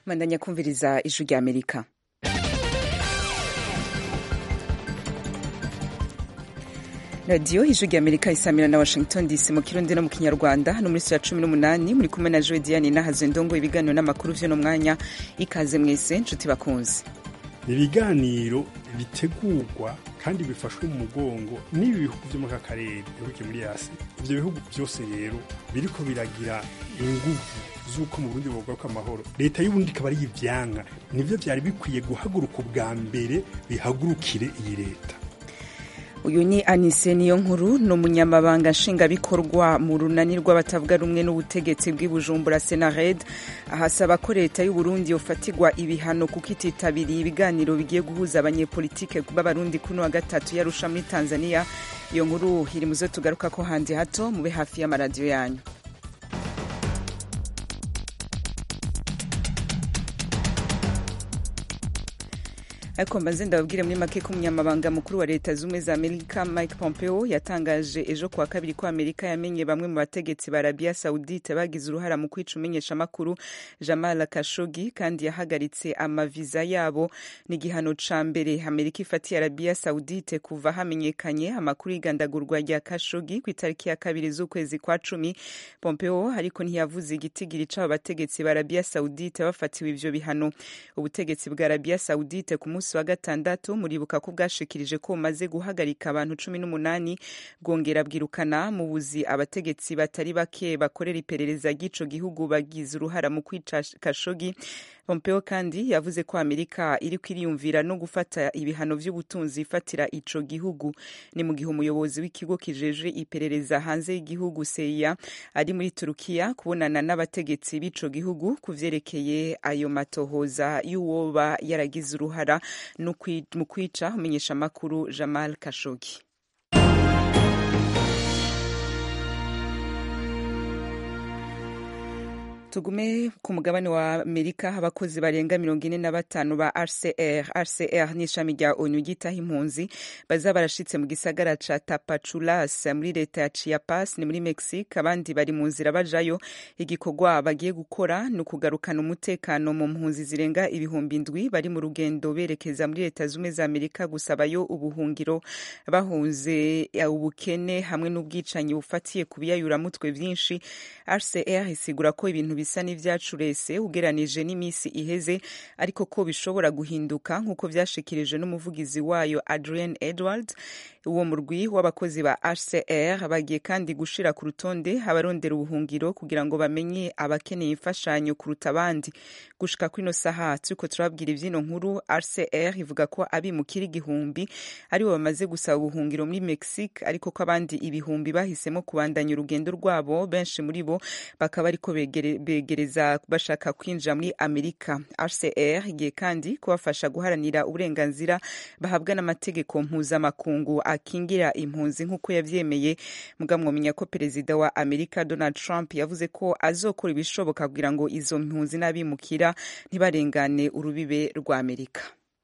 mandanya kumviriza ijwi rya amerika radiyo ijwi rya amerika isamira na washington dc mu kirundi no mu kinyarwanda hano muri saa cumi n'umunani muri kumwe na joe diane nahaze ndongo ibiganiro n'amakuru vy'uno mwanya ikaze mwese nshuti bakunzi ibiganiro bitegurwa kandi bifashwe mu mugongo n'ibi bihugu vyo muri aka karere bihuguke muri yasi ivyo bihugu vyose rero biriko biragira inguvu z'uko mu burundi bogaruka amahoro leta y'uburundi ikaba ari ivyanka nivyo vyari bikwiye guhaguruka ubwa mbere bihagurukire iyi leta uyu ni anise niyo nkuru ni umunyamabanga nshingwabikorwa mu runani rw'abatavuga rumwe n'ubutegetsi bw'i bujumbura senared ahasaba ko leta y'uburundi yofatirwa ibihano kuko ititabiriye ibiganiro bigiye guhuza abanyepolitike b'abarundi kuri wa gatatu yarusha muri tanzania iyo nkuru iri muzo tugaruka ko handi hato mube hafi y'amaradiyo yanyu ariko mbanze ndababwire muri make ko umunyamabanga mukuru wa leta z'ubumwe za amerika mike pompeo yatangaje ejo kuwa kabiri ko amerika yamenye bamwe mu bategetsi ba arabia saudite bagize uruhara mu kwica umenyeshamakuru jamal kashogi kandi yahagaritse amaviza yabo ni igihano ca mbere amerika ifatiye arabia saudite kuva hamenyekanye amakuru y'igandagurwa rya kashogi ku itariki ya kabiri z'ukwezi kwa cumi pompeo ariko ntiyavuze igitigiri c'abo bategetsi ba arabia saudite bafatiwe ivyo bihano ubutegetsi bwa arabia saudite ku munsi wa gatandatu muribuka ko bwashikirije ko bumaze guhagarika abantu cumi n'umunani bwongera bwirukana mu buzi abategetsi batari bake bakorera iperereza ry'ico gihugu bagize uruhara mu kwica kashogi pompeo kandi yavuze ko amerika iriko iriyumvira no gufata ibihano vy'ubutunzi ifatira ico gihugu ni mu gihe umuyobozi w'ikigo kijejwe iperereza hanze y'igihugu seya ari muri turukiya kubonana n'abategetsi b'ico gihugu ku vyerekeye ayo matohoza y'uwoba yaragize uruhara mu kwica umenyeshamakuru jamal kashogi tugume ku mugabane wa amerika abakozi barenga mirongo ine na batanu ba rcr rcr ni ishami rya onu ryitaho impunzi baza barashitse mu gisagara ca tapachulas muri leta ya chiapas ni muri mexique abandi bari mu nzira bajayo igikorwa bagiye gukora ni ukugarukana umutekano mu mpunzi zirenga ibihumbi ndwi bari mu rugendo berekeza muri leta zumwe za amerika gusabayo ubuhungiro bahunze ubukene hamwe n'ubwicanyi bufatiye ku biyayuramutwe vyinshi rcr isigura ko ibintu bisa n'ivyacurese ugeranije n'iminsi iheze ariko ko bishobora guhinduka nk'uko vyashikirije n'umuvugizi wayo adrian edwards uwo murwi w'abakozi ba hcr bagiye kandi gushira ku rutonde abarondera ubuhungiro kugira ngo bamenye abakeneye imfashanyo kuruta abandi gushika kwino saha turiko turabwira ivyino nkuru hcr ivuga ko abimukira igihumbi aribo bamaze gusaba ubuhungiro muri mexique ariko ko abandi ibihumbi bahisemo kubandanya urugendo rwabo benshi muri bo bakaba ariko begere begereza bashaka kwinjira muri amerika hcr igiye kandi kubafasha guharanira uburenganzira bahabwa n'amategeko mpuzamakungu akingira impunzi nk'uko yavyemeye muga mwomenya ko perezida wa amerika donald trump yavuze ko azokora ibishoboka kugira ngo izo mpunzi n'abimukira ntibarengane urubibe rwa amerika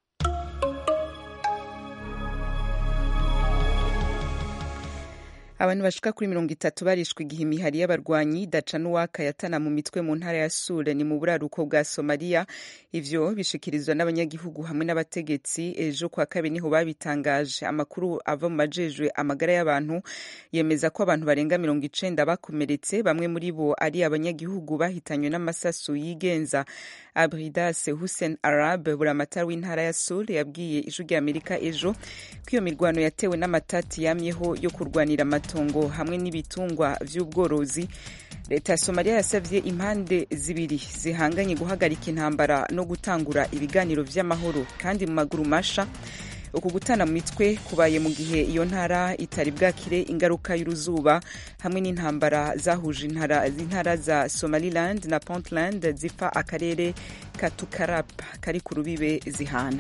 abantu bashika kuri mirongo itatu barishwe igihe imihari y'abarwanyi daca n'uwaka yatana mu mitwe mu ntara ya sure ni mu buraruko bwa somaliya ivyo bishikirizwa n'abanyagihugu hamwe n'abategetsi ejo kwa kabiri niho babitangaje amakuru ava mu majejwe amagara y'abantu yemeza ko abantu barenga mirongo icenda bakomeretse bamwe muri bo ari abanyagihugu bahitanywe n'amasasu yigenza abridas hussein arab buramatari w'intara ya sure yabwiye ijwi rya amerika ejo ko iyo mirwano yatewe n'amatati yamyeho yo kurwanira amatongo hamwe n'ibitungwa vy'ubworozi leta ya somaliya yasavye impande zibiri zihanganye guhagarika intambara no gutangura ibiganiro vy'amahoro kandi mu maguru masha uku gutana mu mitwe kubaye mu gihe iyo ntara itari bwakire ingaruka y'uruzuba hamwe n'intambara zahuje intara za somaliland na puntland zipfa akarere ka tukarap kari ku rubibe zihana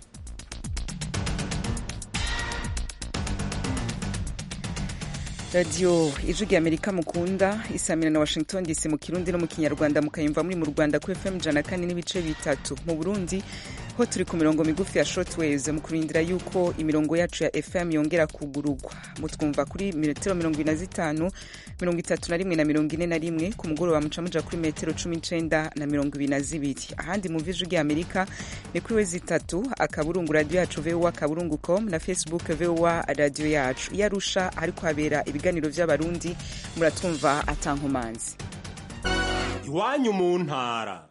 radiyo ijwi rya amerika mukunda isamira na washington dc mu kirundi no mu kinyarwanda mukayumva muri mu rwanda ku fm ijana kane n'ibice bitatu mu burundi ho ho turi ku mirongo migufi ya shortwaves mu kurindira yuko imirongo yacu ya fm yongera kugurugwa mutwumva kuri metero mirongo ine na zitanu mirongo itatu na rimwe na mirongo ine na rimwe ku mugoroba muca muja kuri metero cumi n'icenda na mirongo ibiri na zibiri ahandi mu viju ry'amerika ni kuri wezi itatu akaburungu radiyo yacu voa akaburungu com na facebook voa radiyo yacu iyo arusha hariko habera ibiganiro vy'abarundi muratwumva atankomanzi iwanyu mu ntara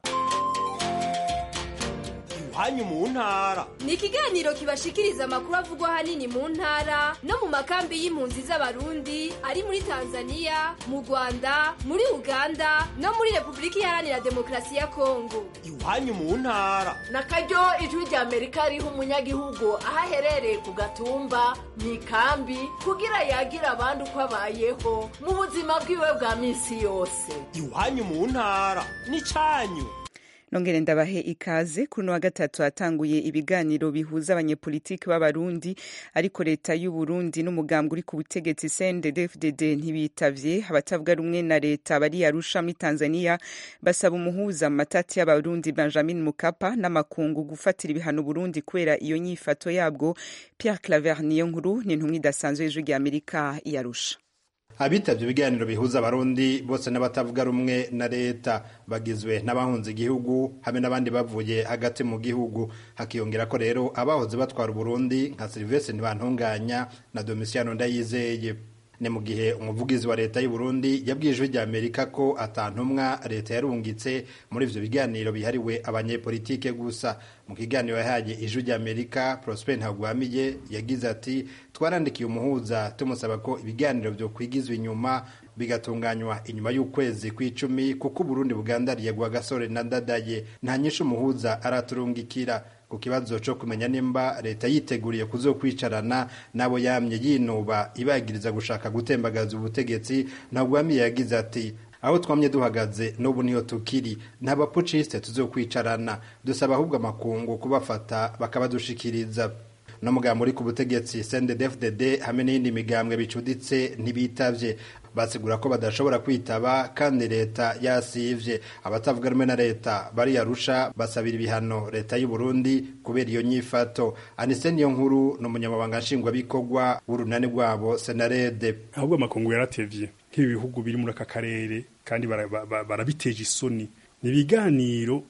iwanyu mu ntara ni ikiganiro kibashikiriza amakuru avugwa ahanini mu ntara no mu makambi y'impunzi z'abarundi ari muri tanzania mu rwanda muri uganda no muri repubulika iharanira demokarasi ya kongo iwanyu mu ntara na karyo ijwi rya amerika riha umunyagihugu aho aherereye ku gatumba mu ikambi kugira yagira abandi uko abayeho mu buzima bwiwe bwa minsi yose iwanyu mu ntara ni cyanyu nongere ndabahe ikaze kuri uno wa gatatu hatanguye ibiganiro bihuza abanyepolitiki b'abarundi ariko leta y'u Burundi n'umugambwe uri ku butegetsi CNDD-FDD ntibitavye abatavuga rumwe na leta bari Arusha muri Tanzania basaba umuhuza mu matati y'abarundi Benjamin Mukapa n'amakungu gufatira ibihano Burundi kubera iyo nyifato yabwo Pierre Claver Niyonkuru ni intumwa idasanzwe y'ijwi rya Amerika i Arusha abitabye ibiganiro bihuza abarundi bose n'abatavuga rumwe na leta bagizwe n'abahunze igihugu hamwe n'abandi bavuye hagati mu gihugu hakiyongera ko rero abahoze batwara uburundi nka serivisi ntibantunganya na domisiyano ndayizeye ni mu gihe umuvugizi wa leta y'u Burundi yabwiye ijwi rya Amerika ko atantumwa leta yarungitse muri ivyo biganiro bihariwe abanyepolitike gusa mu kiganiro yahaye ijwi rya Amerika Prosper Ntagwamiye yagize ati twarandikiye umuhuza tumusaba ko ibiganiro vyo kwigizwa inyuma bigatunganywa inyuma y'ukwezi kw'icumi kuko Burundi bugandariye gwa gasore na ndadaye nta nyinshi umuhuza araturungikira ku kibazo cyo kumenya nimba leta yiteguriye kuzokwicarana nabo yamye yinuba ibagiriza gushaka gutembagaza ubutegetsi ntagwamiye yagize ati aho twamye duhagaze n'ubu niyo tukiri nta bapucisite tuzokwicarana dusaba ahubwo amakungu kubafata bakabadushikiriza no mugambwe uri ku butegetsi CNDD-FDD hamwe n'iyindi migambwe bicuditse ntibitavye basigura ko badashobora kwitaba kandi leta yasivye abatavuga rumwe na leta bari yarusha basabira ibihano leta y'u Burundi kubera iyo nyifato Anise niyo nkuru ni umunyamabanga nshingwabikorwa w'urunani rwabo Senarede ahubwo amakungu yaratevye nk'ibi bihugu biri muri aka karere kandi barabiteje isoni ni ibiganiro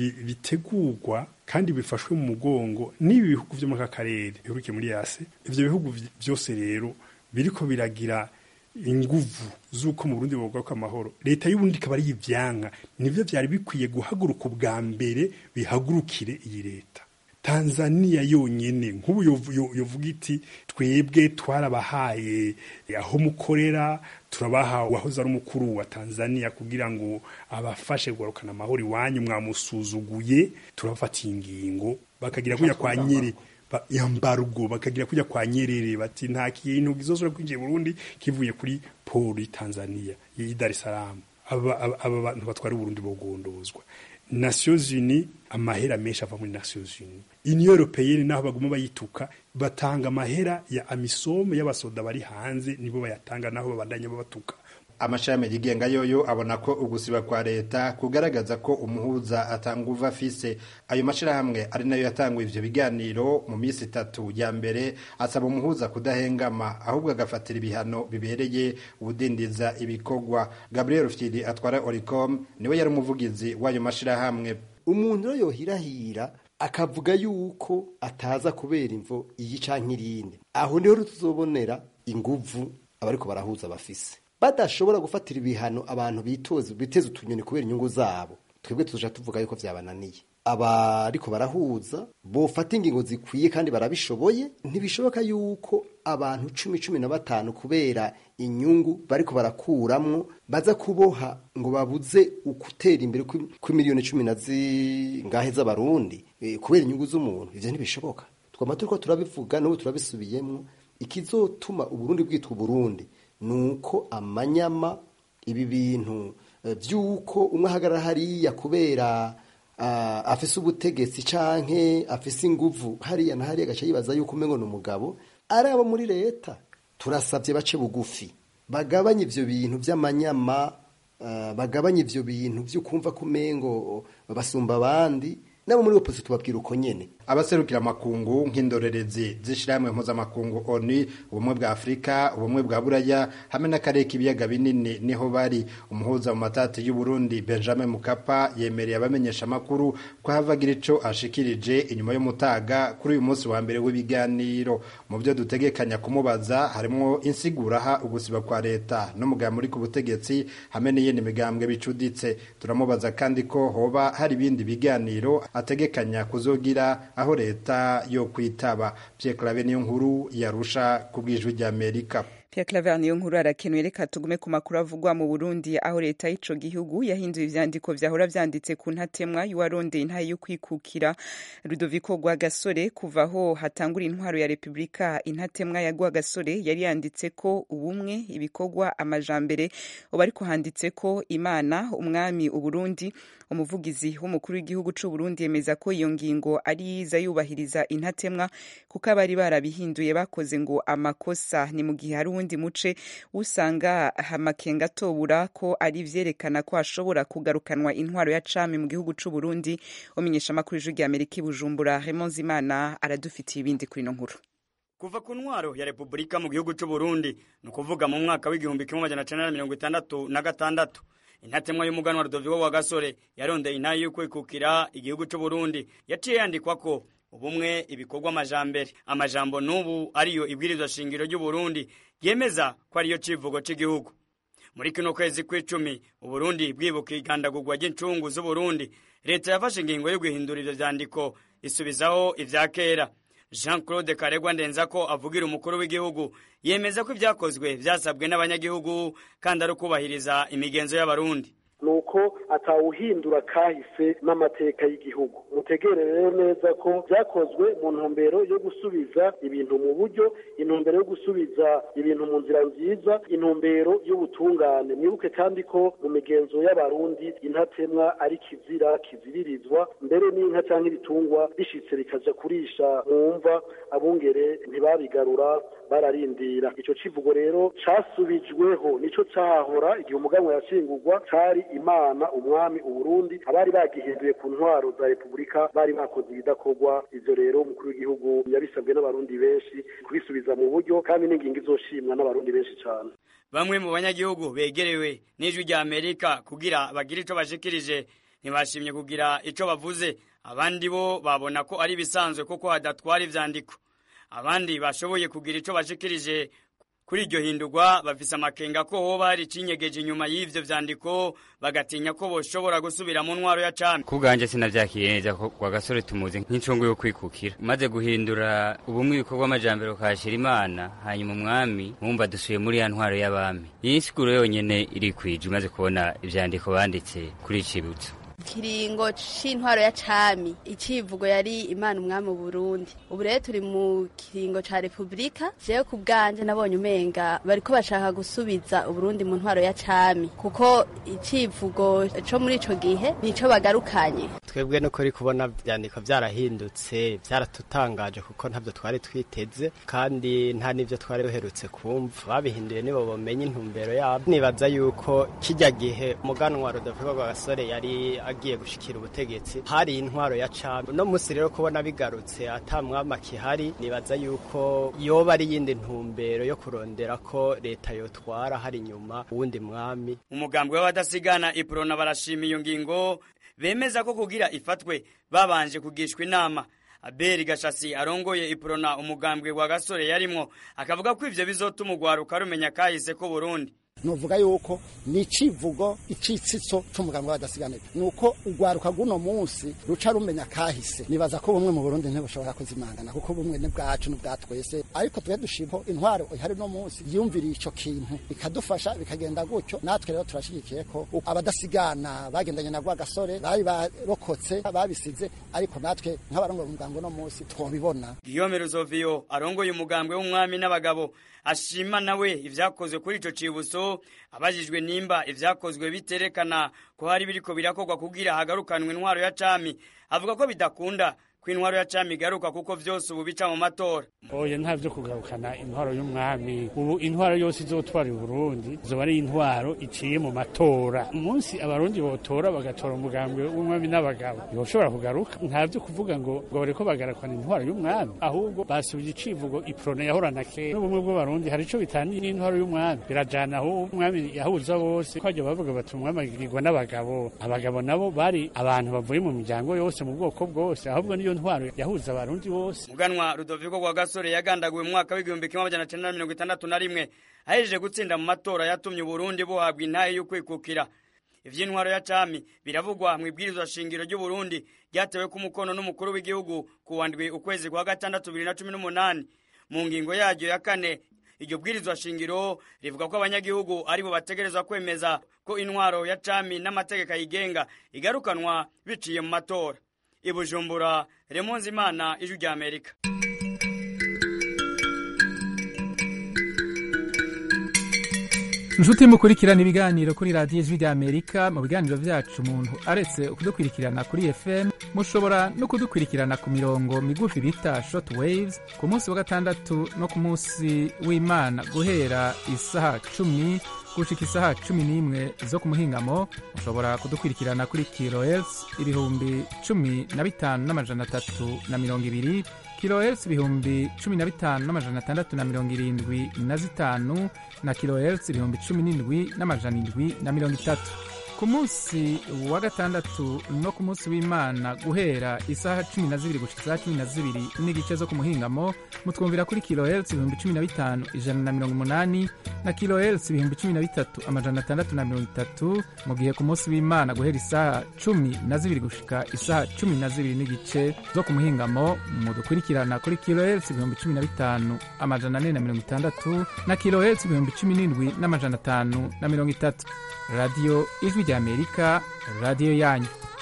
bitegurwa kandi bifashwe mu mugongo n'ibi bihugu vyo muri aka karere bihurukiye muri yase ivyo bihugu vyose rero biriko biragira inguvu z'uko mu Burundi bogwa amahoro leta y'uburundi ikaba ari ivyanka nivyo vyari bikwiye guhaguruka ubwa mbere bihagurukire iyi leta Tanzania yonyene nk'ubu yovuga iti twebwe twarabahaye aho mukorera turabaha wahoze ari umukuru wa Tanzania kugira ngo abafashe kugarukana amahoro iwanyu mwamusuzuguye turabafatiye ingingo bakagira kuya kwa nyiri yambargo bakagira kujya kwa Nyerere bati nta kintu gizosora kwinjiye Burundi kivuye kuri poli Tanzania yi Dar es Salaam aba aba bantu batwara Burundi bogondozwa Nations Unies amahera menshi ava muri Nations Unies Union Européenne naho baguma bayituka batanga amahera ya amisome y'abasoda bari hanze nibo bayatanga naho babandanya babatuka amashami yigenga yoyo abona ko ugusiba kwa leta kugaragaza ko umuhuza atanguva afise ayo mashirahamwe ari nayo yatanguye ivyo biganiro mu minsi itatu ya mbere asaba umuhuza kudahengama ahubwo agafatira ibihano bibereye ubudindiza ibikorwa Gabriel Rufyiri atwara Oricom niwe yari umuvugizi w'ayo mashirahamwe umuntu rero yohirahira akavuga yuko ataza kubera imvo iyi canke irindi aho niho tuzobonera inguvu abariko barahuza bafise badashobora gufatira ibihano abantu bitoze biteze utunyoni kubera inyungu zabo twebwe tuja tuvuga yuko vyabananiye abariko barahuza bofata ingingo zikwiye kandi barabishoboye ntibishoboka yuko abantu cumi cumi na batanu kubera inyungu bariko barakuramwo baza kuboha ngo babuze ukutera imbere kw'imiliyoni cumi na zingahe z'abarundi e, kubera inyungu z'umuntu ivyo ntibishoboka twama turiko turabivuga n'ubu turabisubiyemwo ikizotuma uburundi bwitwa uburundi nuko amanyama ibi bintu by'uko umwe ahagarara hariya kubera afise ubutegetsi canke afise inguvu hariya na hariya agaca yibaza yuko umengo ni umugabo ari abo muri leta turasabye bace bugufi bagabanye ivyo bintu vy'amanyama bagabanye ivyo bintu vy'ukumva ko umengo basumba abandi nabo muri opozisiyo tubabwira uko nyene abaserukira amakungu nk'indorerezi z'ishirahamwe mpuzamakungu onu ubumwe bwa afurika ubumwe bwa buraya hamwe n'akarere k'ibiyaga binini niho bari umuhuza mu matati y'uburundi benjamin mukapa yemereye abamenyesha amakuru ko havagira ico ashikirije inyuma y'umutaga kuri uyu munsi wa mbere w'ibiganiro mu byo dutegekanya kumubaza harimwo insiguraha ugusiba kwa leta n'umugambi uri ku butegetsi hamwe n'iyindi migambwe bicuditse turamubaza kandi ko hoba hari ibindi biganiro ategekanya kuzogira aho leta yo kwitaba Pierre Claver niyo nkuru yarusha ku bwijwi rya Amerika Pierre Claver niyo nkuru arakenuye reka tugume ku makuru avugwa mu Burundi aho leta y'ico gihugu yahinduye ivyandiko vyahora vyanditse ku ntatemwa y'uwarondeye intahe yo kwikukira Ludovico Rwagasore kuva aho hatangura intwaro ya Republika intatemwa ya Rwagasore yari yanditse ko ubumwe ibikorwa amajambere ubu ariko handitse ko Imana umwami Uburundi umuvugizi w'umukuru w'igihugu c'u Burundi yemeza ko iyo ngingo ari yiza yubahiriza intatemwa kuko abari barabihinduye bakoze ngo amakosa ni mu gihe hari uwundi muce usanga amakenga atobura ko ari vyerekana ko hashobora kugarukanwa intwaro ya cami mu gihugu c'u Burundi umenyesha amakuru y'ijwi rya Amerika i Bujumbura Raymond Zimana aradufitiye ibindi kuri ino nkuru kuva ku ntwaro ya repubulika mu gihugu c'u Burundi ni ukuvuga mu mwaka w'igihumbi kimwe amajana cenda na mirongo itandatu na gatandatu intatemwa y'umuganwa Rudoviko wa Gasore yarondeye intahe yo kwikukira igihugu c'u Burundi yaciye yandikwa ko ubumwe ibikorwa amajambere amajambo n'ubu ariyo ibwirizwa shingiro ry'u Burundi yemeza ko ariyo civugo c'igihugu muri kino kwezi kw'icumi uburundi bwibuka igandagurwa ry'incungu z'uburundi leta yafashe ingingo yo guhindura ivyo vyandiko isubizaho ivya kera jean claude karegwa ndenzako avugira umukuru w'igihugu yemeza ko ivyakozwe vyasabwe n'abanyagihugu kandi ari ukubahiriza imigenzo y'abarundi nuko atawuhindura kahise n'amateka y'igihugu mutegere rero neza ko byakozwe mu ntumbero yo gusubiza ibintu mu buryo intumbero yo gusubiza ibintu mu nzira nziza intumbero y'ubutungane mwibuke kandi ko mu migenzo y'abarundi intatemwa ari kizira kiziririzwa mbere n'inka cyangwa ibitungwa bishitse bikaja kurisha mu mva abungere ntibabigarura bararindira ico civugo rero casubijweho nico cahahora igihe umuganwa yashingurwa cari imana umwami uburundi abari bagihinduye ku ntwaro za repubulika bari bakoze ibidakorwa ivyo rero umukuru w'igihugu yabisabwe n'abarundi benshi kubisubiza mu buryo kandi n'ingingo izoshimwa n'abarundi benshi cane bamwe mu banyagihugu begerewe n'ijwi rya amerika kugira bagire ico bashikirije ntibashimye kugira ico bavuze abandi bo babona ko ari ibisanzwe kuko hadatwara ivyandiko abandi bashoboye kugira ico bashikirije kuri iryo hindurwa bafise amakenga ko hoba hari icinyegeje inyuma y'ivyo vyandiko bagatinya ko boshobora gusubira mu ntwaro ya cami kubwanje sinavyakiye neza ko kwa gasore tumuzi nk'incungu yo kwikukira maze guhindura ubumwe ibikorwa amajambere ukahashira imana hanyuma umwami mwumva dusuye muri ya ntwaro y'abami iyi nsiguro yonyene irikwije umaze kubona ivyandiko banditse kuri icibutso kiringo c'intwaro ya cami icivugo yari imana umwami Burundi ubu rero turi mu kiringo ca repubulika jewe ku bwanje nabonye umenga bariko bashaka gusubiza uburundi mu ntwaro ya cami kuko icivugo co muri ico gihe nico bagarukanye twebwe nuko uri kubona vyandiko vyarahindutse vyaratutangaje kuko ntavyo twari twiteze kandi nta n'ivyo twari duherutse kumva babihinduye nibo bomenye intumbero yabo nibaza yuko kijya gihe umuganwa Rodolfo Rwagasore yari agiye gushikira ubutegetsi hari intwaro ya cami no musi rero kubona bigarutse ata mwama kihari nibaza yuko yoba ari yindi ntumbero yo kurondera ko leta yotwara hari inyuma uwundi mwami umugambi w'abadasigana iprona barashima iyo ngingo bemeza ko kugira ifatwe babanje kugishwa inama aberi gashasi arongoye iprona umugambwe wa gasore yarimwo akavuga ko ivyo bizotuma urwaruka rumenya kahise ko burundi nuvuga yuko ni icivugo icitsitso c'umugambi w'abadasiganirwa nuko urwaruka rw'uno munsi ruca rumenya kahise nibaza ko bumwe mu burundi ntibushobora kuzimangana kuko bumwe ni bwacu n'ubwa twese ariko twe dushima intwaro ihari no munsi yumviriye ico kintu bikadufasha bikagenda gutyo natwe rero turashigikiye ko abadasigana bagendanye na rwagasore bari barokotse babisize ariko natwe nk'abarongoye umugambi uno munsi twobibona Guillaume Ruzoviyo arongoye umugambwe w'umwami n'abagabo ashima nawe ivyakozwe kuri ico cibuso abajijwe nimba ivyakozwe biterekana ko hari biriko birakorwa kugira hagarukanwe intwaro ya cami avuga ko bidakunda ko intwaro ya cami igaruka kuko vyose ubu bica mu matora oya nta vyo kugarukana intwaro y'umwami ubu intwaro yose izotwara Burundi zoba ari intwaro iciye mu matora umunsi abarundi botora bagatora umugambwe w'umwami n'abagabo yoshobora kugaruka nta vyo kuvuga ngo ngo bareko bagarakana intwaro y'umwami ahubwo basubije icivugo iprone yahorana kera n'ubumwe bw'abarundi hari ico bitaniye n'intwaro y'umwami birajana aho umwami yahuza bose kwajya bavuga bati umwami agirwa n'abagabo abagabo nabo bari abantu bavuye mu miryango yose mu bwoko bwose ahubwo niyo ntwaro yahuza abarundi bose muganwa rudoviko rwa gasore yagandaguwe mu mwaka w'igihumbi kimwe amajana cenda na mirongo itandatu na rimwe ahejeje gutsinda mu matora yatumye uburundi buhabwa intahe y'ukwikukira ivy'intwaro ya cami biravugwa mu ibwirizwa shingiro ry'uburundi ryatewe ku mukono n'umukuru w'igihugu ku wandwi ukwezi kwa gatandatu bibiri na cumi n'umunani mu ngingo yaryo ya kane iryo bwirizwa shingiro rivuga ko abanyagihugu aribo bategerezwa kwemeza ko intwaro ya cami n'amategeko ayigenga igarukanwa biciye mu matora i bujumbura remonzi imana ijwi rya amerika inshuti mukurikirana ibiganiro kuri radiyo ijwi rya amerika mu biganiro byacu umuntu aretse kudukurikirana kuri fm mushobora no kudukurikirana ku mirongo migufi bita short waves ku munsi wa gatandatu no ku munsi w'imana guhera isaha cumi gushika isaha cumi n'imwe zo ku muhingamo mushobora kudukurikirana kuri kilohertz ibihumbi cumi na bitanu n'amajana atatu na mirongo ibiri kilohertz ibihumbi cumi na bitanu n'amajana atandatu na mirongo irindwi na zitanu na kilohertz ibihumbi cumi n'indwi n'amajana indwi na mirongo itatu ku munsi wa gatandatu no ku munsi w'imana guhera isaha cumi na zibiri gushika isaha cumi na zibiri n'igice zo ku muhingamo mutwumvira kuri kilohertz ibihumbi cumi na bitanu ijana na mirongo umunani na kilohertz ibihumbi cumi na bitatu amajana atandatu na mirongo itatu mu gihe ku munsi w'imana guhera isaha cumi na zibiri gushika isaha cumi na zibiri n'igice zo ku muhingamo mudukurikirana kuri kilohertz ibihumbi cumi na bitanu amajana ane na mirongo itandatu na kilohertz ibihumbi cumi n'indwi n'amajana atanu na mirongo itatu radiyo ijwi rya amerika radiyo yanyu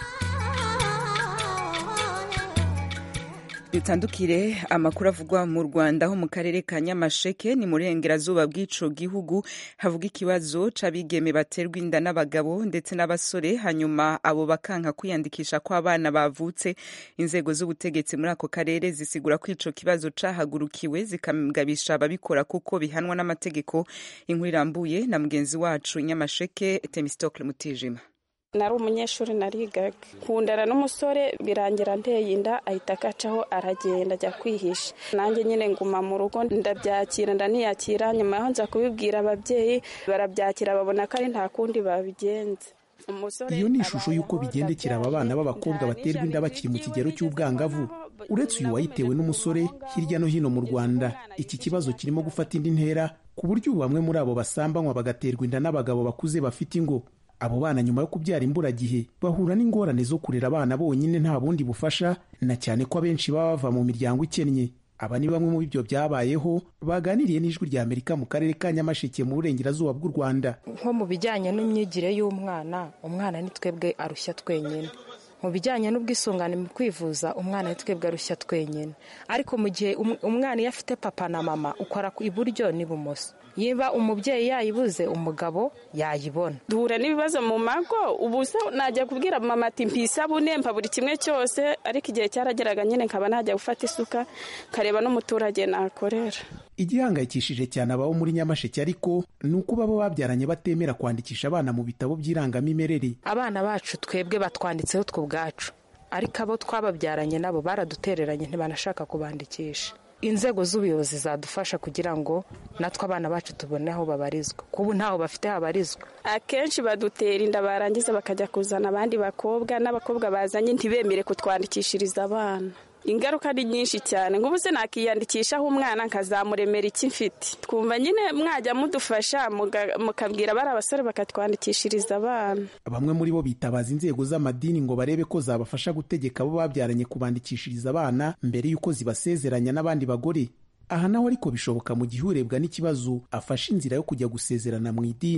dutandukire amakuru avugwa mu rwanda ho mu karere ka nyamasheke ni mu burengerazuba bw'ico gihugu havuga ikibazo c'abigeme baterwa inda n'abagabo ndetse n'abasore hanyuma abo bakanka kwiyandikisha ko abana bavutse inzego z'ubutegetsi muri ako karere zisigura ko ico kibazo cahagurukiwe zikagabisha ababikora kuko bihanwa n'amategeko inkuru irambuye na mugenzi wacu nyamasheke temistokle mutijima nari umunyeshuri narigaga kundana n'umusore birangira nteye inda ahita akacaho aragenda ajya kwihisha nanjye nyine nguma mu rugo ndabyakira ndaniyakira nyuma yaho nza kubibwira ababyeyi barabyakira babona ko ari nta kundi babigenza iyo ni ishusho y'uko bigendekera aba bana b'abakobwa baterwa inda bakiri mu kigero cy'ubwangavu uretse uyu wayitewe n'umusore hirya no hino mu rwanda iki kibazo kirimo gufata indi ntera ku buryo ubu bamwe muri abo basambanywa bagaterwa inda n'abagabo bakuze bafite ingo abo bana nyuma yo kubyara imburagihe bahura n'ingorane zo kurera abana bonyine nta bundi bufasha na cyane ko abenshi baba bava mu miryango ikennye aba ni bamwe mu bibyo byabayeho baganiriye n'ijwi rya amerika mu karere ka nyamasheke mu burengerazuba bw'u rwanda nko mu bijyanye n'imyigire y'umwana umwana ni twebwe arushya twenyine mu bijyanye n'ubwisungane mu kwivuza umwana ni twebwe arushya twenyine ariko mu gihe umwana iyo afite papa na mama ukora iburyo n'ibumoso niba umubyeyi yayibuze umugabo yayibona duhura n'ibibazo mu mago ubu se najya kubwira mama ati mpisabune mpa buri kimwe cyose ariko igihe cyarageraga nyine nkaba najya gufata isuka kareba n'umuturage nakorera igihangayikishije cyane ababo muri nyamasheke ariko ni uko baba babyaranye batemera kwandikisha abana mu bitabo by'irangamimerere abana bacu twebwe batwanditseho twe ubwacu ariko abo twababyaranye nabo baradutereranye ntibanashaka kubandikisha inzego z'ubuyobozi zadufasha kugira ngo natwe abana bacu tubone aho babarizwa kubu ntaho bafite habarizwa akenshi badutera inda barangiza bakajya kuzana abandi bakobwa n'abakobwa bazanye ntibemere kutwandikishiriza abana ingaruka ni nyinshi cyane nk'ubu se nakiyandikishaho umwana nkazamuremera iki mfite twumva nyine mwajya mudufasha mukabwira bari abasore bakatwandikishiriza abana bamwe muri bo bitabaza inzego z'amadini ngo barebe ko zabafasha gutegeka abo babyaranye kubandikishiriza abana mbere y'uko zibasezeranya n'abandi bagore aha naho ariko bishoboka mu gihe urebwa n'ikibazo afashe inzira yo kujya gusezerana mu idini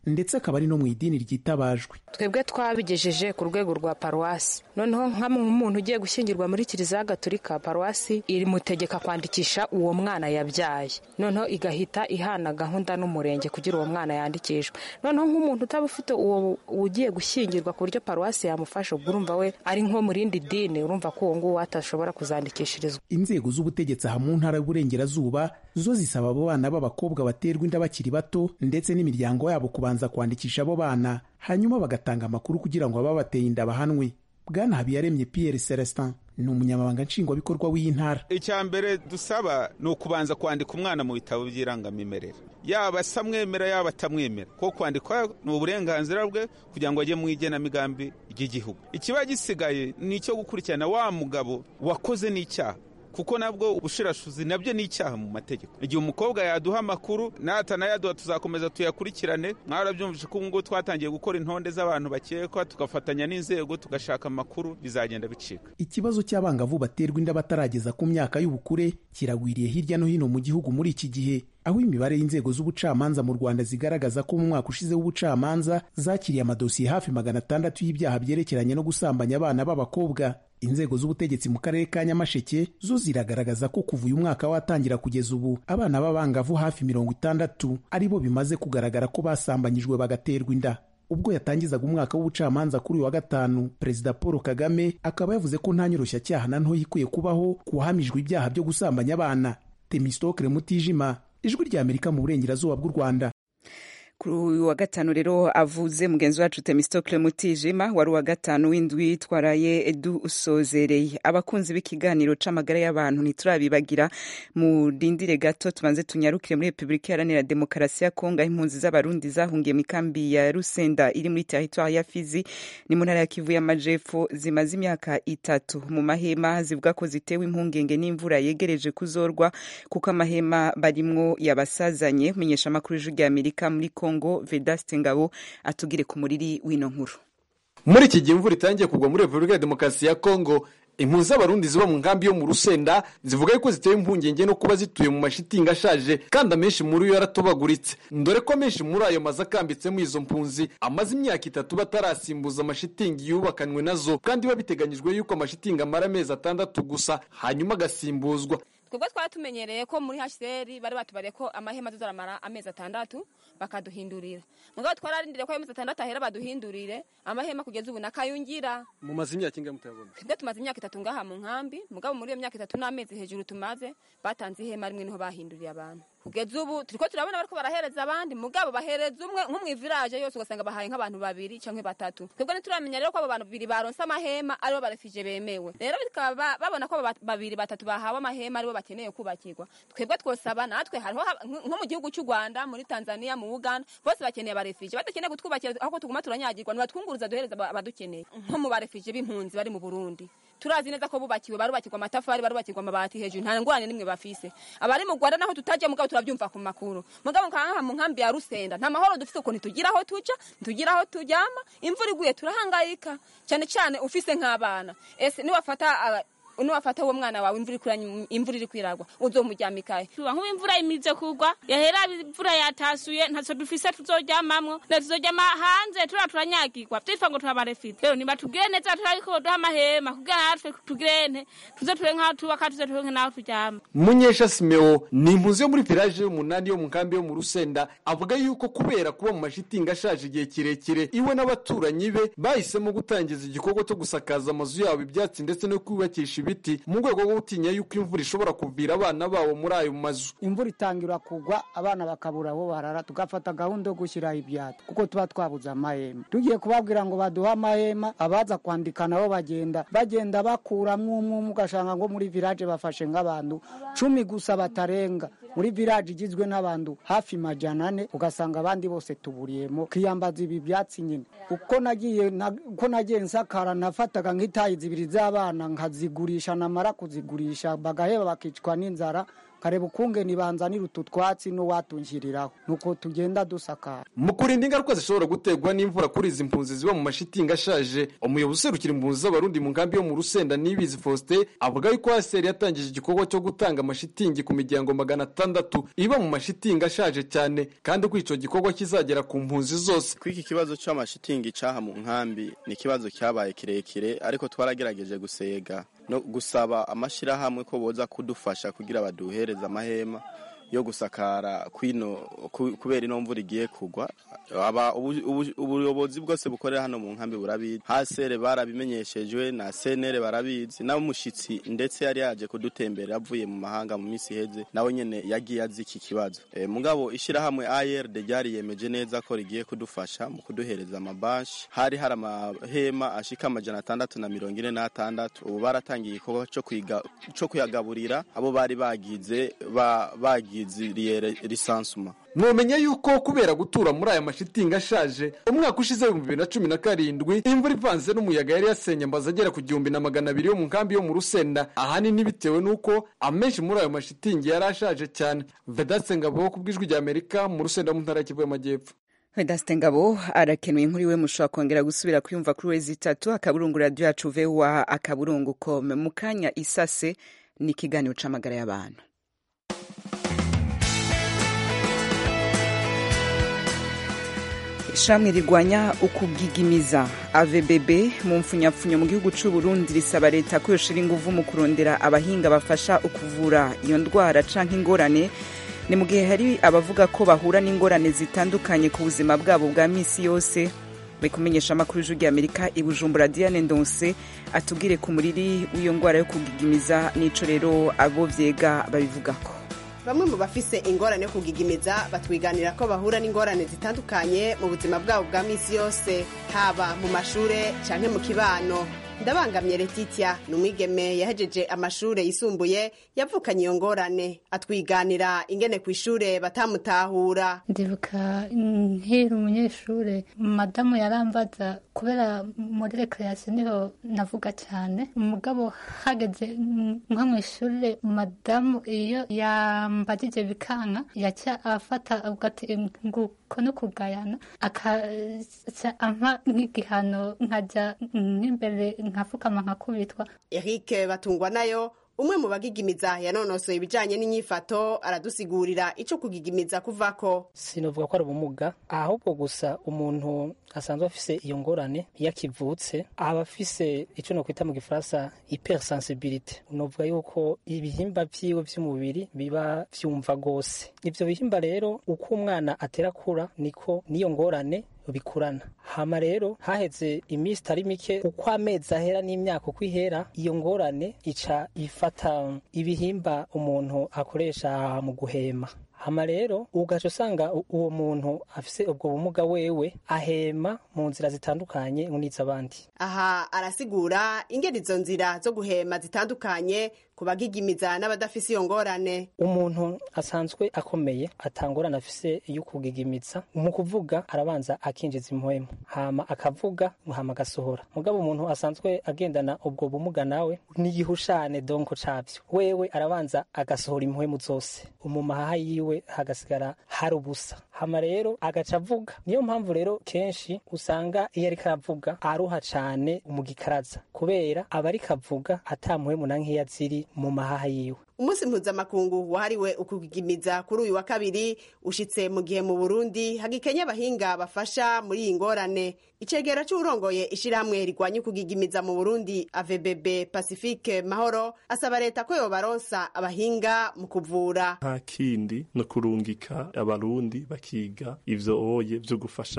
ndetse akaba ari no mu idini ryitabajwe twebwe twabigejeje ku rwego rwa paruwasi noneho nk'umuntu ugiye gushyingirwa muri kiliziya gatolika paruwasi irimutegeka kwandikisha uwo mwana yabyaye noneho igahita ihana gahunda n'umurenge kugira uwo mwana yandikishwe noneho nk'umuntu utaba ufite uwo ugiye gushyingirwa ku buryo paruwasi yamufasha ubwo urumva we ari nko mu rindi dini urumva ko uwo nguwo atashobora kuzandikishirizwa inzego z'ubutegetsi aha mu ntara y'uburengerazuba zo zisaba abo bana b'abakobwa baterwa inda bakiri bato ndetse n'imiryango yabo kubanza kwandikisha abo bana hanyuma bagatanga amakuru kugira ngo ababateye inda bahanwe bwana habiyaremye pierre celestin ni umunyamabanga nshingwabikorwa w'iyi ntara icya mbere dusaba ni ukubanza kwandika umwana mu bitabo by'irangamimerere yaba asamwemera yaba atamwemera kuko kwandikwa ni uburenganzira bwe kugira ngo ajye mu igenamigambi ry'igihugu ikiba gisigaye ni icyo gukurikirana wa mugabo wakoze n'icyaha kuko nabwo ubushirashuzi nabyo ni icyaha mu mategeko igihe umukobwa yaduha amakuru natanayaduha tuzakomeza tuyakurikirane mwarabyumvise ko ubungubu twatangiye gukora intonde z'abantu bakekwa tugafatanya n'inzego tugashaka amakuru bizagenda bicika ikibazo cy'abangavu baterwa inda batarageza ku myaka y'ubukure kiragwiriye hirya no hino mu gihugu muri iki gihe aho imibare y'inzego z'ubucamanza mu rwanda zigaragaza ko mu mwaka ushize w'ubucamanza zakiriye amadosiye hafi magana atandatu y'ibyaha byerekeranye no gusambanya abana b'abakobwa inzego z'ubutegetsi mu karere ka nyamasheke zo ziragaragaza ko kuva uyu mwaka watangira kugeza ubu abana b'abangavu hafi mirongo itandatu ari bo bimaze kugaragara ko basambanyijwe bagaterwa inda ubwo yatangizaga umwaka w'ubucamanza kuri uyu wa gatanu perezida paul kagame akaba yavuze ko nta nyoroshya na ntoya ikwiye kubaho ku wahamijwe ibyaha byo gusambanya abana temistokere mutijima ijwi rya amerika mu burengerazuba bw'u rwanda kuri uyu wa gatanu rero avuze mugenzi wacu temistokle mutijima wari uwa gatanu w'indwi twaraye dusozereye abakunzi b'ikiganiro c'amagara y'abantu ntiturabibagira murindire gato tubanze tunyarukire muri repubulika iharanira demokarasi ya kongo aho impunzi z'abarundi zahungiye mu ikambi ya rusenda iri muri teritwari ya fizi ni mu ntara ya kivu y'amajepfo zimaze imyaka itatu mu mahema zivuga ko zitewe impungenge n'imvura yegereje kuzorwa kuko amahema barimwo yabasazanye menyesha amakuru y'ijwi rya amerika muri kongo vedaste ngabo atugire ku muriri w'ino nkuru muri iki gihe imvura itangiye kugwa muri repubulika ya demokarasi ya kongo impunzi z'abarundi ziba mu nkambi yo mu rusenda zivuga yuko zitewe impungenge no kuba zituye mu mashitingi ashaje kandi amenshi muri yo yaratobaguritse dore ko amenshi muri ayo mazu akambitsemo izo mpunzi amaze imyaka itatu batarasimbuza amashitingi yubakanywe nazo kandi biba biteganyijwe yuko amashitingi amara amezi atandatu gusa hanyuma agasimbuzwa twebwe twari tumenyereye ko muri hcr bari batubariye ko amahema tuzaramara amezi atandatu bakaduhindurira mugabo twararindiriye ko ayo mezi atandatu ahera baduhindurire amahema kugeza ubu nakayungira mumaze imyaka ingahe mutabona twebwe tumaze imyaka itatu ngaha mu nkambi mugabo muri iyo myaka itatu n'amezi hejuru tumaze batanze ihema rimwe niho bahinduriye abantu kugeza ubu turiko turabona bariko barahereza abandi mugabo bahereza umwe nko mw'iviraje yose ugasanga bahaye nk'abantu babiri canke batatu twebwe ntituramenya rero ko abo bantu babiri baronse amahema aribo barefije bemewe rero bikaba babona ko abo babiri batatu bahawe amahema aribo bakeneye kubakirwa twebwe twosaba natwe hariho nko mu gihugu cy'u rwanda muri tanzania mu uganda bose bakeneye abarefije badakeneye kutwubakira aho tuguma turanyagirwa nibatwunguruza duhereza abadukeneye nko mu barefije b'impunzi bari mu burundi turazi neza ko bubakiwe barubakirwa amatafari barubakirwa amabati hejuru nta ngorane nimwe bafise abari mu rwanda naho tutajya mugabo turabyumva ku makuru mugabo nkanka mu nkambi ya rusenda nta mahoro dufise ukuntu tugira aho tuja tugira aho turyama imvura iguye turahangayika cyane cyane ufise nk'abana ese niwafata niwafata uwo mwana wawe imvura iri kwiragwa uzomuryamikaye nk'ubu imvura imize kugwa yahera imvura yatasuye ntacyo dufise tuzoryamamwo na tuzoryama hanze turiya turanyagirwa twifa ngo turabarefite rero nibatubwire neza turariko duha amahema kugira natwe tugirente tuze ture nk'aho tubaka tuze ture nk'aho turyama munyesha simeo ni impunzi yo muri village y'umunani yo mu nkambi yo mu rusenda avuga yuko kubera kuba mu mashitingi ashaje igihe kirekire iwe n'abaturanyi be bahisemo gutangiza igikorwa cyo gusakaza amazu yabo ibyatsi ndetse no kubakisha ibiti mu rwego rwo gutinya yuko imvura ishobora kuvira abana babo muri ayo mazu imvura itangira kugwa abana bakabura aho barara tugafata gahunda yo gushyiraho ibyatsi kuko tuba twabuze amahema tugiye kubabwira ngo baduhe amahema abaza kwandika nabo bagenda bagenda bakuramo umwe umwe ugasanga ngo muri village bafashe nk'abantu cumi gusa batarenga muri village igizwe n'abantu hafi majana ane ugasanga abandi bose tuburiyemo kiyambaza ibi byatsi nyine uko nagiye uko nagiye nsakara nafataga nk'itayi zibiri z'abana nkazigurisha namara kuzigurisha bagaheba bakicwa n'inzara kareba ukungene banzanira utu twatsi n'uwatunjiriraho nuko tugenda dusakara mu kurinda ingaruka zishobora guterwa n'imvura kuri izi mpunzi ziba mu mashitingi ashaje umuyobozi userukira impunzi z'abarundi mu nkambi yo mu rusenda nibizi faustin avuga yuko haseri yatangije igikorwa cyo gutanga amashitingi ku miryango magana atandatu iba mu mashitingi ashaje cyane kandi ko ico gikorwa kizagera ku mpunzi zose kuri iki kibazo cy'amashitingi cyaha mu nkambi ni ikibazo cyabaye kirekire ariko twaragerageje gusega no gusaba amashyirahamwe ko boza kudufasha kugira baduhereze amahema yo gusakara kwino kubera ino mvura igiye kugwa aba ubuyobozi bwose bukorera hano mu nkambi burabizi hasere barabimenyeshejwe na senere barabizi n'umushyitsi ndetse yari yaje kudutembera avuye mu mahanga mu minsi iheze nawe nyene yagiye azi iki kibazo e, mugabo ishyirahamwe ARD ryariyemeje neza ko rigiye kudufasha mu kuduhereza amabanshi hari hari amahema ashika amajana atandatu na mirongo ine n'atandatu ubu baratangiye igikorwa co kuyagaburira abo bari bagize ba, bagiziriye lisansuma mwomenya yuko kubera gutura muri aya mashitingi ashaje umwaka ushize ibihumbi bibiri na cumi na karindwi imvura ivanze n'umuyaga yari yasenye amazu agera ku gihumbi na magana abiri yo mu nkambi yo mu rusenda ahanini bitewe n'uko amenshi muri ayo mashitingi yari ashaje cyane vedatse ngabo ku bw'ijwi rya amerika mu rusenda mu ntara y'Ikivu y'amajyepfo Vedaste Ngabo arakenuye inkuru iwe mushobora kongera gusubira kuyumva kuri wezi itatu akaburungu radio yacu vewa akaburungu kome mu kanya isase ni ikiganiro c'amagara y'abantu ishamwe rigwanya ukubwigimiza avbb mu mfunyapfunyo mu gihugu c'u Burundi risaba leta ko yoshira inguvu mu kurondera abahinga bafasha ukuvura iyo ndwara canke ingorane ni mu gihe hari abavuga ko bahura n'ingorane zitandukanye ku buzima bwabo bwa misi yose bari kumenyesha amakuru y'ijwi ry'amerika i bujumbura diane ndonse atubwire ku muriri w'iyo ndwara yo kugigimiza n'ico rero abo vyega babivugako bamwe mu bafise ingorane yo kugigimiza batwiganira ko bahura n'ingorane zitandukanye mu buzima bwabo bwa misi yose haba mu mashure canke mu kibano ndabangamye letitia ni umwigeme yahejeje amashure yisumbuye yavukanye iyo ngorane atwiganira ingene ku ishure batamutahura ndibuka nkiri umunyeshure madamu yarambaza kubera muri rekreation niho navuga cyane umugabo hageze nko mu ishure madamu iyo yambajije bikanka yaca afata ugati nguko no kugayana akaca ampa nk'igihano nkajya nk'imbere nkafukama nkakubitwa eric batungwa nayo umwe mu bagigimiza yanonosoye ibijanye n'inyifato aradusigurira ico kugigimiza kuvako sinovuga ko ari ubumuga ahubwo gusa umuntu asanzwe afise iyo ngorane iyo akivutse aba afise ico nokwita mu gifaransa hypersensibilité novuga yuko ibihimba vyiwe vy'umubiri biba vyumva gose ivyo bihimba rero uko umwana atera kura niko n'iyo ngorane bikurana hama rero haheze iminsi itari mike uko amezi ahera n'imyaka uko ihera iyo ngorane ica ifata ibihimba umuntu akoresha mu guhema hama rero ugaca usanga uwo muntu afise ubwo bumuga wewe ahema mu nzira zitandukanye n'iz'abandi aha arasigura ingene izo nzira zo guhema zitandukanye ku bagigimiza n'abadafise iyo ngorane umuntu asanzwe akomeye atangorana afise iyo kugigimiza mu kuvuga arabanza akinjiza impwemu hama akavuga hama agasohora mugabo umuntu asanzwe agendana ubwo bumuga nawe n'igihushane donko cabyo wewe arabanza agasohora impwemu zose umumahaha yiwe hagasigara hari ubusa hama rero agaca avuga niyo mpamvu rero kenshi usanga iyo ariko aravuga aruha cane mu gikaraza kubera aba ariko avuga ata mpwemu na nkeya ziri mu mahaha yiwe umunsi mpuzamakungu wahariwe ukugigimiza kuri uyu wa kabiri ushitse mu gihe mu burundi hagikenye abahinga bafasha muri iyi ngorane icegera c'uwurongoye ishirahamwe rigwanya ukugigimiza mu burundi avbb pacifique mahoro asaba leta ko yobaronsa abahinga mu kuvura nta kindi no kurungika abarundi bakiga ivyo oye vyo gufasha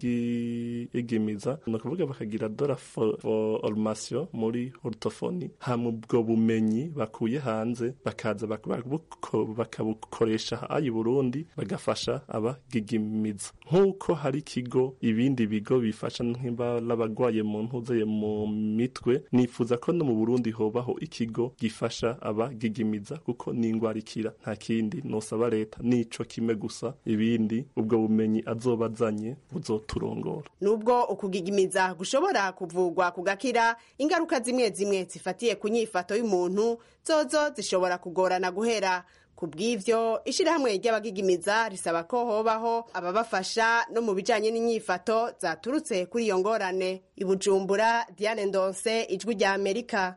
abagigimiza ni ukuvuga bakagira dora formation muri orthophonie hama ubwo bumenyi bakuye hanze bakaza bakabukoresha ayi Burundi bagafasha abagigimiza nk'uko hari ikigo ibindi bigo bifasha n'abagwaye mu ntuzeye mu mitwe nifuza ko no mu Burundi hobaho ikigo gifasha abagigimiza kuko ni ingwara ikira nta kindi nosaba leta nico kimwe gusa ibindi ubwo bumenyi azoba azanye buzoturongora nubwo ukugigimiza gushobora kuvugwa kugakira ingaruka zimwe zimwe zifatiye ku nyifato y'umuntu zozo zishobora kugorana guhera ku bw'ivyo ishirahamwe ry'abagigimiza risaba ko hobaho ababafasha no mu bijanye n'inyifato zaturutse kuri iyo ngorane i bujumbura diane ndonse ijwi rya amerika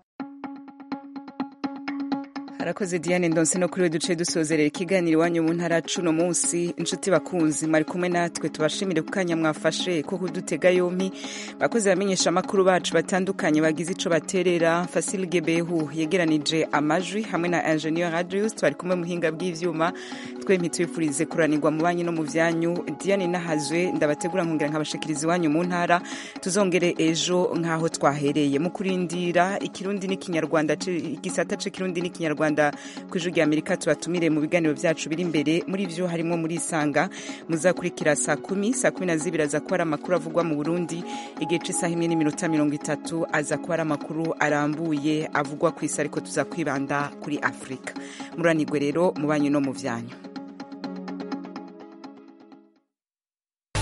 harakoze diane ndonse no kuri we duce dusozerera ikiganiro iwanyu mu ntara cuno munsi inshuti bakunzi mwari kumwe natwe tubashimire ku kanya mwafashe ko kudutega yompi bakozi bamenyesha amakuru bacu batandukanye bagize ico baterera fasil gebehu yegeranije amajwi hamwe na ingenieur radius twari kumwe muhinga bw'ivyuma twempi twifurize kuranirwa mu banyu no mu vyanyu diane nahazwe ndabategura nkongera nkabashikiriza iwanyu mu ntara tuzongere ejo nk'aho twahereye mu kurindira ikirundi n'ikinyarwanda igisata c'ikirundi n'ikinyarwanda rwanda ku ijwi rya amerika tubatumire mu biganiro byacu biri imbere muri byo harimo muri isanga muzakurikira saa kumi saa kumi na zibiri aza kuba ari amakuru avugwa mu burundi igihe c'isaha imwe n'iminota mirongo itatu aza kuba ari amakuru arambuye avugwa ku isi ariko tuza kwibanda kuri afurika muranirwe rero mu banyu no mu vyanyu